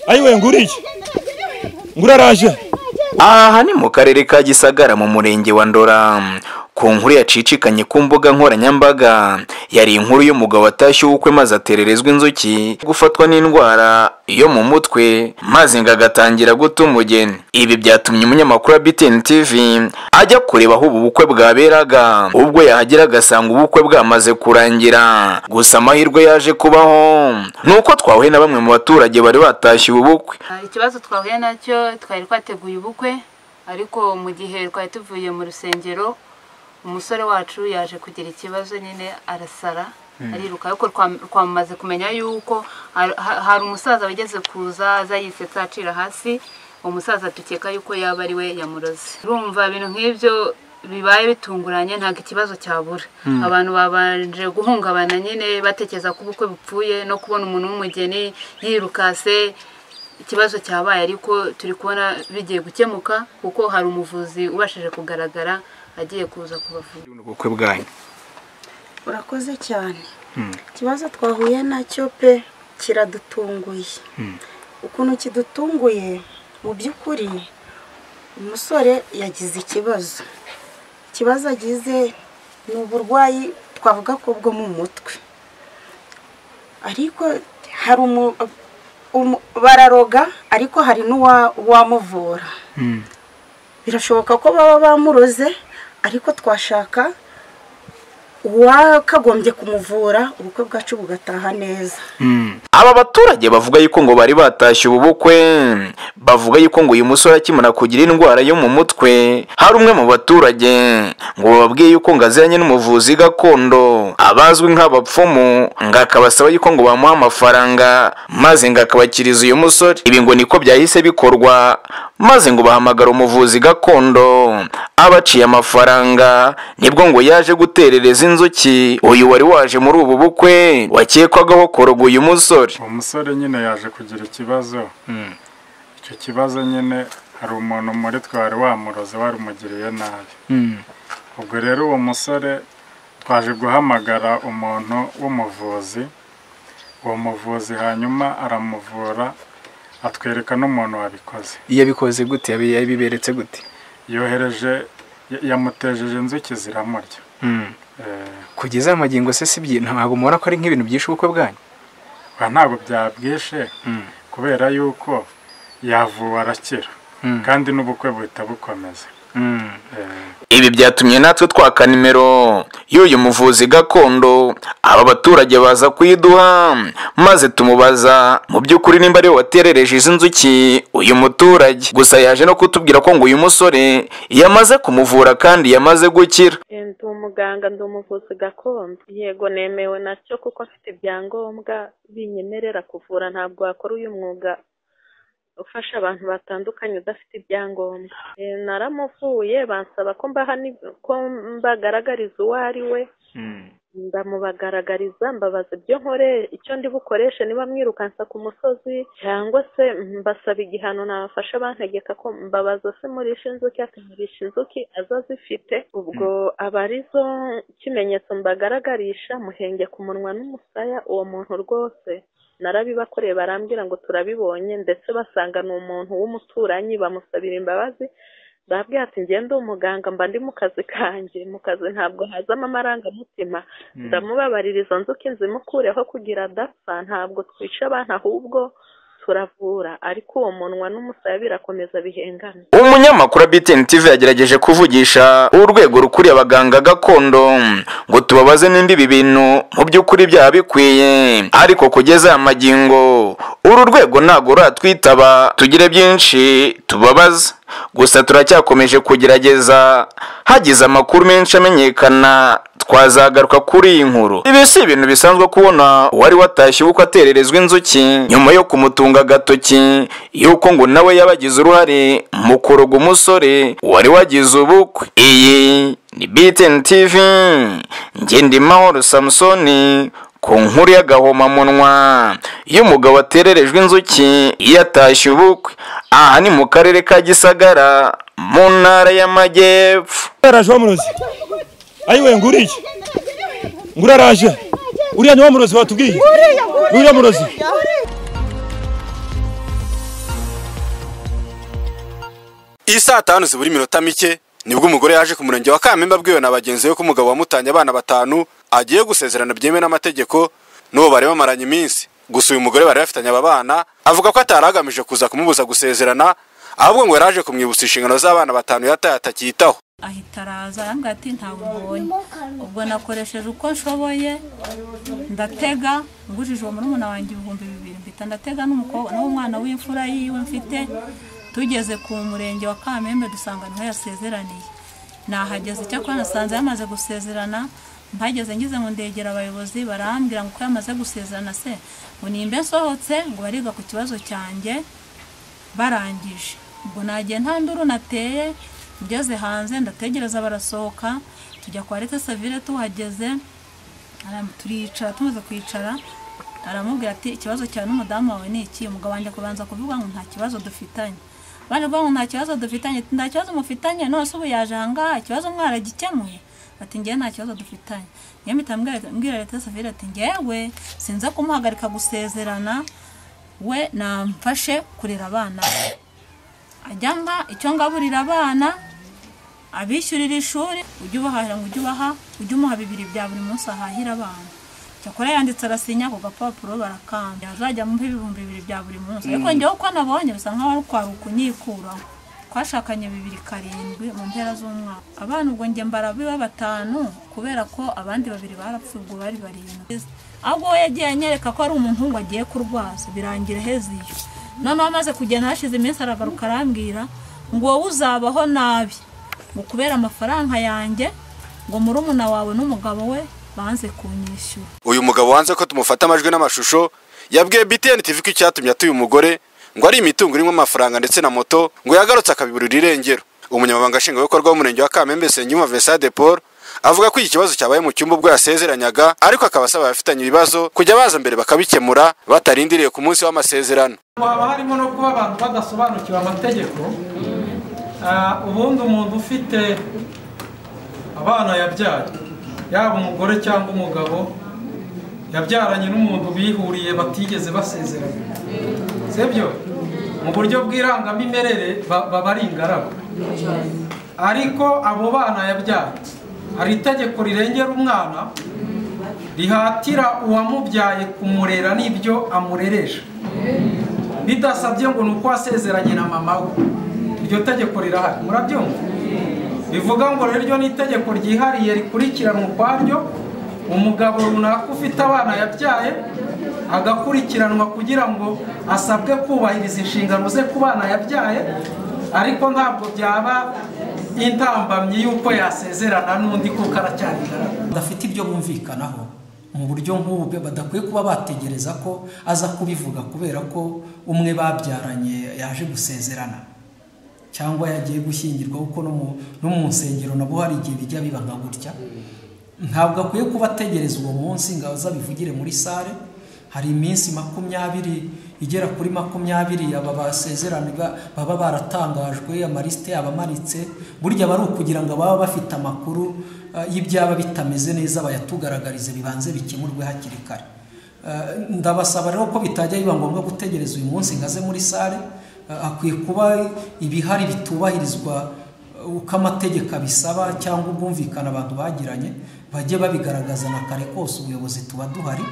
ayiwe nguriye nguraraje aha ni mu karere ka gisagara mu murenge wa ndora ku nkuru yacicikanye ku mbuga nkoranyambaga yari inkuru y'umugabo watashye ubukwe maze atererezwa inzuki gufatwa n'indwara yo mu mutwe maze ngo agatangira guta umugeni ibi byatumye umunyamakuru wa BTN TV ajya kureba aho ubu bukwe bwaberaga ubwo yahagera agasanga ubukwe bwamaze kurangira gusa amahirwe yaje kubaho ni uko twahuye na bamwe mu baturage bari batashye ubu bukwe ikibazo twahuye nacyo twari twateguye ubukwe ariko mu gihe twari tuvuye mu rusengero umusore wacu yaje kugira ikibazo nyine arasara ariruka ariko twamaze kumenya yuko hari umusaza wageze kuza aza yisetsa acira hasi umusaza dukeka yuko yaba ari we yamuroze urumva ibintu nk'ibyo bibaye bitunguranye ntabwo ikibazo cyabura abantu babanje guhungabana nyine batekereza ko ubukwe bupfuye no kubona umuntu w'umugeni yirukase ikibazo cyabaye ariko turi kubona bigiye gukemuka kuko hari umuvuzi ubashije kugaragara agiye kuza kubavura ubukwe bwanyu urakoze cyane ikibazo twahuye nacyo pe kiradutunguye ukuntu kidutunguye mu by'ukuri umusore yagize ikibazo ikibazo agize ni uburwayi twavuga ko bwo mu mutwe ariko hari bararoga ariko hari n'uwamuvura birashoboka ko baba bamuroze ariko twashaka uwakagombye kumuvura ubukwe bwacu bugataha neza aba baturage bavuga yuko ngo bari batashye ubu bukwe bavuga yuko ngo uyu musore akimara kugira indwara yo mu mutwe hari umwe mu baturage ngo bababwiye yuko ngo aziranye n'umuvuzi gakondo abazwi nk'abapfumu ngo akabasaba yuko ngo bamuhe amafaranga maze ngo akabakiriza uyu musore ibi ngo niko byahise bikorwa maze ngo bahamagara umuvuzi gakondo abaciye amafaranga nibwo ngo yaje guterereza inzuki uyu wari waje muri ubu bukwe wakekwagaho koroga uyu musore uwo musore nyine yaje kugira ikibazo icyo kibazo nyine hari umuntu muri twe wari wamuroze warumugiriye nabi ubwo rero uwo musore twaje guhamagara umuntu w'umuvuzi uwo muvuzi hanyuma aramuvura atwereka n'umuntu wabikoze yabikoze gute yabiberetse gute yohereje yamutejeje inzuki ziramurya Eh, kugeza amagingo se si byi ntabwo mubona ko ari nk'ibintu byinshi ubukwe bwanyu ba ntabwo byabwishe kubera yuko yavuwe arakira kandi n'ubukwe buhita bukomeza Eh, ibi byatumye natwe twaka nimero y'uyu muvuzi gakondo aba baturage baza kuyiduha maze tumubaza mu by'ukuri nimba ariwe waterereje izi nzuki uyu muturage gusa yaje no kutubwira ko ngo uyu musore yamaze kumuvura kandi yamaze gukira Eh, ndi umuganga ndi umuvuzi gakondo yego nemewe nacyo kuko mfite ibyangombwa binyemerera kuvura ntabwo wakora uyu mwuga ufasha abantu batandukanye udafite ibyangombwa Eh, naramuvuye bansaba ko mbaha ni- ko mbagaragariza uwo ari we ndamubagaragariza mbabaza ibyo nkore icyo ndi bukoreshe niba mwirukansa ku musozi cyangwa se mbasaba igihano nabafasha bantegeka ko mbabaza se murisha inzuki ati murisha inzuki aza zifite ubwo aba ari zo kimenyetso mbagaragarisha muhenge ku munwa n'umusaya uwo muntu rwose narabibakoreye barambwira ngo turabibonye ndetse basanga ni umuntu w'umuturanyi bamusabira imbabazi ndabwira ati ngende umuganga mba ndi mu kazi kanjye mu kazi ntabwo hazamo amarangamutima ndamubabarira izo nzuki nzimukureho kugira adapfa ntabwo twica abantu ahubwo turavura ariko uwo munwa n'umusaya birakomeza bihengana umunyamakuru wa BTN TV yagerageje kuvugisha urwego rukuriye abaganga gakondo ngo tubabaze n'indi ibi bintu mu by'ukuri byaba bikwiye ariko kugeza aya magingo uru rwego ntabwo ruratwitaba tugire byinshi tubabaza gusa turacyakomeje kugerageza hagize amakuru menshi amenyekana twazagaruka kuri iyi nkuru ibi si ibintu bisanzwe kubona uwari watashye ubukwe atererezwa inzuki nyuma yo kumutunga agatoki yuko ngo nawe yabagize uruhare mu kuroga umusore wari wagize ubukwe iyi ni BTN TV Ngendimahoro Samsoni ku nkuru y'agahomamunwa y'umugabo watererejwe inzuki yatashye ubukwe aha ni mu karere ka Gisagara mu ntara y'Amajyepfo nguraraje wamurozi ayiwe nguriye nguraraje uriya ni wa murozi watubwiye uriya murozi iyi saa tanu zibura iminota mike nibwo umugore yaje ku murenge wa kamembe abwiwe na bagenzi be ko umugabo wamutanye abana batanu agiye gusezerana byemewe n'amategeko n'uwo bari bamaranye iminsi gusa uyu mugore bari bafitanye aba bana avuga ko atari agamije kuza kumubuza gusezerana ahubwo ngo yari aje kumwibutsa inshingano z'abana batanu yataye atakiyitaho ahita araza arambwira ati ntabwo mbonye ubwo nakoresheje uko nshoboye ndatega ngujije uwo murumuna wanjye ibihumbi bibiri mpita ndatega n'umukobwa n'umwana w'imfura yiwe mfite tugeze ku murenge wa kamembe dusanga niho yasezeraniye nahageze icyakora nasanze yamaze gusezerana mpageze ngize ngo ndegera abayobozi barambwira ngo uko yamaze gusezerana se ngo nimba nsohotse ngo bariga ku kibazo cyanjye barangije ubwo nagiye nta nduru nateye ngeze hanze ndategereza barasohoka tujya kwa leta savire tuhageze aram- turicara tumaze kwicara aramubwira ati ikibazo cyawe n'umudamu wawe ni iki umugabo wanjye kubanza kuvuga ngo nta kibazo dufitanye baje kuvuga ngo nta kibazo dufitanye ati, nta kibazo mufitanye none se ubu yaje ahangaha ikibazo mwaragikemuye ati njyewe nta kibazo dufitanye niyo mpita mbwira- mbwira leta savire ati njyewe sinza kumuhagarika gusezerana we namfashe kurera abana be ajya mba icyo ngaburira abana abishyurira ishuri ujye ubahahira ngo ujye ubaha ujye umuha bibiri bya buri munsi ahahira abana cyakora yanditse arasinya ku gapapuro barakambya azajya amuha ibihumbi bibiri bya buri munsi ariko njyewe uko nabonye bisa nkaho ari kwaruka kunyikuraho twashakanye bibiri karindwi mu mpera z'umwaka abana ubwo njye mbarabiba batanu kubera ko abandi babiri barapfuye ubwo bari barindwi ahubwo we yagiye anyereka ko ari umuntu ngo agiye kurwaza birangira heziyo noneho amaze kugenda hashize iminsi aragaruka arambwira ngo wowe uzabaho nabi ngo kubera amafaranga yanjye ngo murumuna wawe n'umugabo we banze kunyishyura uyu mugabo wanze ko tumufata amajwi n'amashusho yabwiye btn tv ko icyatumye atuye umugore ngo ari imitungo irimo amafaranga ndetse na moto ngo yagarutse akabiburira irengero umunyamabanga nshingwabikorwa w'umurenge wa kamembe senyuma vincent de paul avuga ko iki kibazo cyabaye mu cyumba ubwo yasezeranyaga ariko akaba asaba abafitanye ibibazo kujya baza mbere bakabikemura batarindiriye ku munsi w'amasezerano haba harimo no kuba abantu badasobanukiwe amategeko Ah, ubundi umuntu ufite abana yabyaye yaba umugore cyangwa umugabo yabyaranye n'umuntu bihuriye batigeze basezerana sibyo mu buryo bw'irangamimerere ba- baba ari ingaragu ariko abo bana yabyaye hari itegeko rirengera umwana rihatira uwamubyaye kumurera n'ibyo amureresha bidasabye ngo ni uko wasezeranye na mama we iryo tegeko rirahari murabyumva bivuga ngo rero iryo ni itegeko ryihariye rikurikiranwa ukwaryo umugabo runaka ufite abana yabyaye agakurikiranwa kugira ngo asabwe kubahiriza inshingano ze ku bana yabyaye ariko ntabwo byaba intambamyi y'uko yasezerana n'undi kuko aracyari ingaragu badafite ibyo bumvikanaho mu buryo nk'ubu bwe badakwiye kuba bategereza ko aza kubivuga kubera ko umwe babyaranye yaje gusezerana cyangwa yagiye gushyingirwa kuko no mu- no mu nsengero nabwo hari igihe bijya biba nka gutya ntabwo akwiye kuba ategereza uwo munsi ngo azabivugire muri sale hari iminsi makumyabiri igera kuri makumyabiri aba basezeranwa baba baratangajwe amarisite abamanitse burya bari ukugira ngo baba bafite amakuru ah, y'ibyaba bitameze neza bayatugaragarize bibanze bikemurwe hakiri kare Eh, ndabasaba rero ko bitajya biba ngombwa gutegereza uyu munsi ngo aze muri sale Eh, akwiye kuba ibihari bitubahirizwa eh, uko amategeko abisaba cyangwa ubwumvikane abantu bagiranye bajye babigaragaza na kare kose ubuyobozi tuba duhari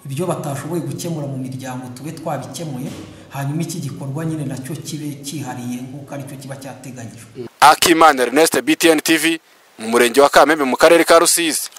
ibyo batashoboye gukemura mu miryango tube twabikemuye hanyuma iki gikorwa nyine nacyo kibe cyihariye nk'uko aricyo kiba cyateganyijwe akimana ernest btn tv mu murenge wa kamembe mu karere ka rusizi